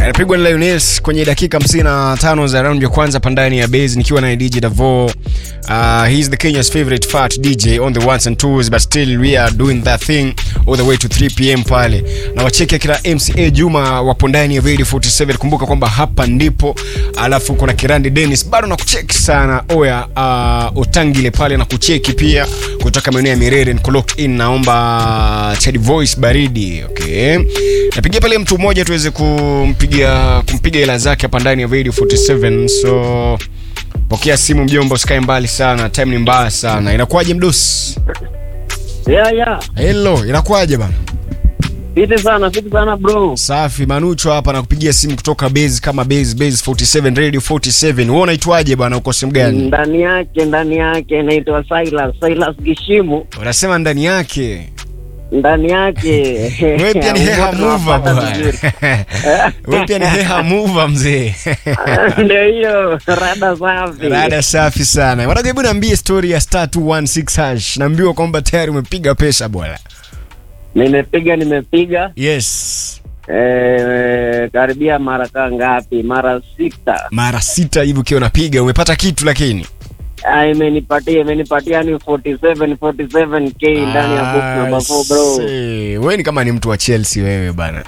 anapigwa na Lioness kwenye dakika 55 za round ya kwanza pandani ya base nikiwa na DJ Davo. Uh, he's the Kenya's favorite fat DJ on the ones and twos but still we are doing that thing all the way to 3 pm pale. Na wacheki kila MCA Juma wapo ndani ya Radio 47. Kumbuka kwamba hapa ndipo, alafu kuna Kirandi Dennis bado na kucheki sana. Oya uh, Otangile pale na kucheki pia kutoka maeneo ya Mirere niko locked in. Naomba Chad Voice baridi. Okay. Napigia pale mtu mmoja tuweze kumpigia kumpiga hela zake hapa ndani ya Radio 47. So pokea simu mjomba, usikae mbali sana, time ni mbaya sana. Inakuwaje mdosi? Yeah, yeah. Hello, inakuwaje bana? Fiti sana, fiti sana bro. Safi, Manucho hapa nakupigia simu kutoka base kama base base 47 Radio 47. Wewe unaitwaje bana, uko sehemu gani? Ndani yake, ndani yake naitwa Silas, Silas Gishimu. Unasema ndani yake. Ndani yake. Wewe pia ni heha Wote mover tunawapata bwana. vizuri. Wewe pia ni heha mover mzee. Ndio hiyo, rada safi. Rada safi sana. Wanataka hebu niambie story ya star 216 hash. Naambiwa kwamba tayari umepiga pesa bwana. Nimepiga, nimepiga. Yes. Eh, karibia mara kaa ngapi? Mara sita. Mara sita hivi ukiwa unapiga umepata kitu lakini. Ah, imenipatia imenipatia ni 47 47k ndani ya box number 4 bro. see. Wewe ni kama ni mtu wa Chelsea wewe bana.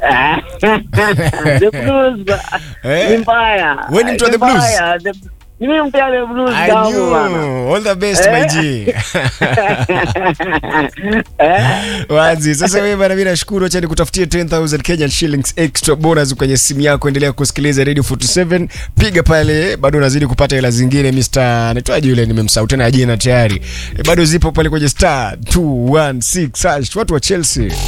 The Blues. Eh? Ni mbaya. Wewe ni mtu wa Ni The Blues? mbaya. The- Ni mimi mtu wa The Blues I damu bana. knew. All the best my G. Eh? Wazi. Sasa wewe bana, mimi nashukuru, acha nikutafutie 10000 Kenyan shillings extra bonus kwenye simu yako. Endelea kusikiliza Radio 47, piga pale, bado unazidi kupata hela zingine. Mr. anaitwaje yule, nimemsahau tena jina tayari. E, bado zipo pale kwenye star 216 hash. Watu wa Chelsea